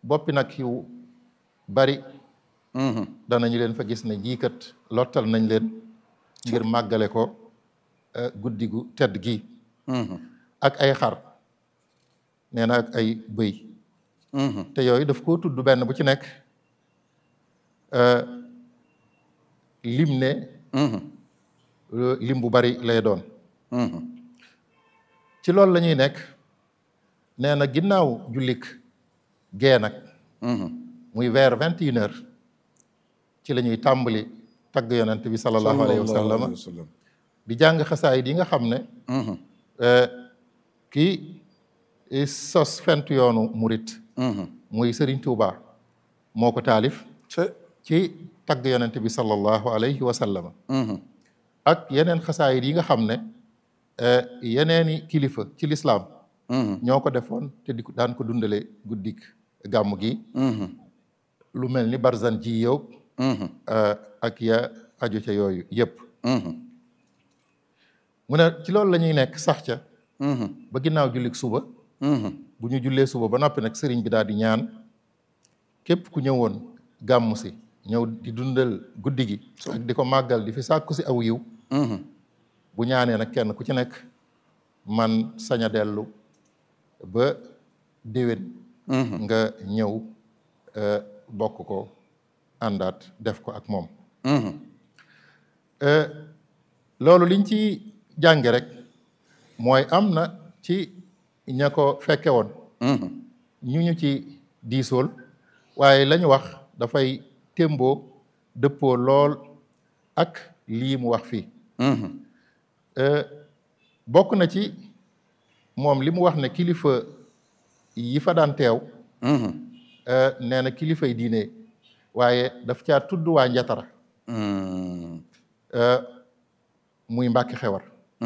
boppi nag yu bari danañu leen fa gis ne jiikat lottal nañ leen ngir màggale ko guddi gu tedd gi ak ay xar nee na ak ay bëy te yooyu daf koo tudd benn bu ci nekk lim ne lim bu bari lay doon ci loolu la ñuy nekk nee na ginnaaw jullik gee nag muy vers vingt et une heures ci la ñuy tàmbali tagg yonent bi sallallahu alayhi wa sallam di jàng xasaayid yi nga xam ne kii sos fent yoonu murit muy Serigne Touba moo ko taalif ci tagg yonent bi sallallahu alayhi wa sallam ak yeneen xasaayid yi nga xam ne yeneeni kilifa ci lislaam ñoo ko defoon te di daan ko dundale guddik gàmm gi lu mel ni barzan ji yow ak ya aju ca yooyu yëpp mu ne ci loolu la ñuy nekk sax ca ba ginnaaw jullik suba bu ñu jullee suba ba noppi nag sëriñ bi daal di ñaan képp ku ñëwoon gàmm si ñëw di dundal guddi gi ak di ko màggal di fi sàkku si aw yiw bu ñaanee nag kenn ku ci nekk man sañ a dellu ba déwén nga ñëw bokk ko àndaat def ko ak moom loolu liñ ci jànge rek mooy am na ci ña ko fekke woon ñu ñu ci diisool waaye la ñu wax dafay témboo dëppoo lool ak lii mu wax fii bokk na ci moom li mu wax ne kilifa yi fa daan teew nee na kilifay diine waaye daf caa tudd waa njatara muy mbàkki xewar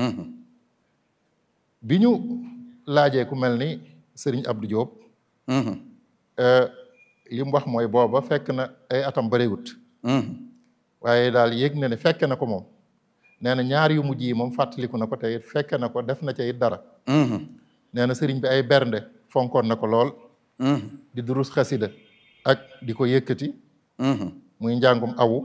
bi ñu laajee ku mel ni sëriñ Abdou Diop li mu wax mooy booba fekk na ay atam bëriwut waaye daal yéeg na ne fekke na ko moom nee na ñaar yu mujj yi moom fàttaliku na ko te it fekke na ko def na ca it dara nee na sëriñ bi ay bernde fonkoon na ko lool di durus xasida ak di ko yëkkati muy njàngum awu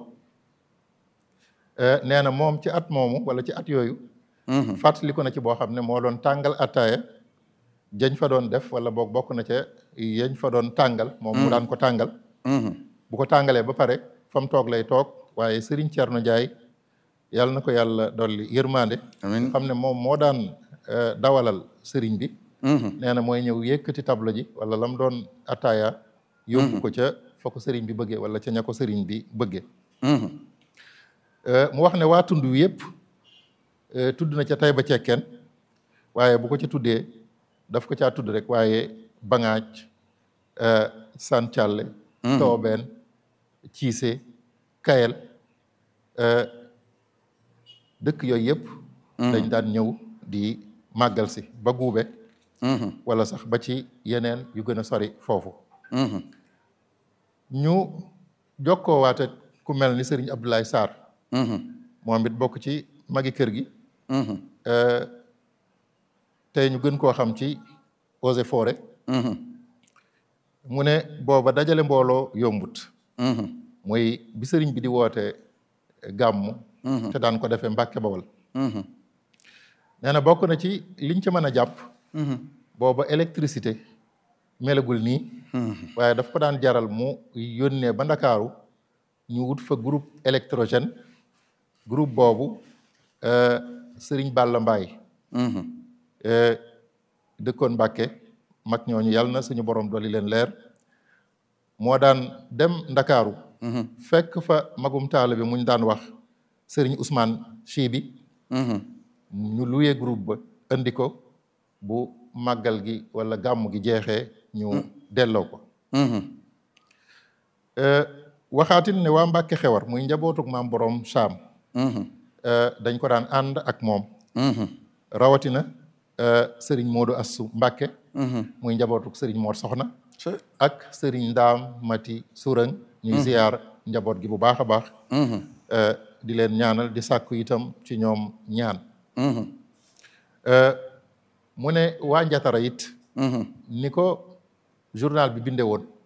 nee na moom ci at moomu wala ci at yooyu fàttaliku na ci boo xam ne moo doon tàngal attaaya jañ fa doon def wala boog bokk na ca yañ fa doon tàngal moom mu daan ko tàngal bu ko tàngalee ba pare fa mu toog lay toog waaye Serigne Thierno Ndiaye yàlla na ko yàlla dolli yërmande xam ne moom moo daan dawalal Serigne bi nee na mooy ñëw yëkkati tableau ji wala lam doon attaaya yóbbu ko ca fa ko Serigne bi bëggee wala ca ña ko Serigne bi bëggee mu wax ne waa tund wi yëpp tudd na ca tay ba cekkeen waaye bu ko ca tuddee daf ko caa tudd rek waaye bangaaj san càlle toobeen ciise kayel dëkk yooyu yëpp dañ daan ñëw di màggal si ba guube wala sax ba ci yeneen yu gën a sori foofu ñu jokkoo waate ku mel ni sëriñ Abdoulaye Sarr moom it bokk ci magi kër gi tey ñu gën koo xam ci eaux et forêt mu ne booba dajale mbooloo yombut mooy bi sëriñ bi di woote gàmmu te daan ko defee Mbàkke Bawol nee na bokk na ci liñ ci mën a jàpp booba électricité melagul nii waaye daf ko daan jaral mu yónnee ba Ndakaaru ñu wut fa groupe électrogène groupe boobu sëriñ Balla Mbaay dëkkoon Mbàkke mag ñooñu yàlla na suñu borom dolli leen leer moo daan dem Ndakaaru fekk fa magum taala bi muñ daan wax sëriñ Ousmane Chi bi ñu luyee groupe ba indi ko bu màggal gi wala gàmm gi jeexee ñu delloo ko waxaatin ne waa Mbàkke xewar muy njabootuk maam borom Saam dañ ko daan ànd ak moom rawatina sëriñ Modou Assu Mbàkke muy njabootuk sëriñ Mor Soxna ak sëriñ Ndaam Mati Surang ñuy ziyaar njaboot gi bu baax a baax di leen ñaanal di sàkku itam ci ñoom ñaan mu ne waa Njatara it ni ko journal bi binde woon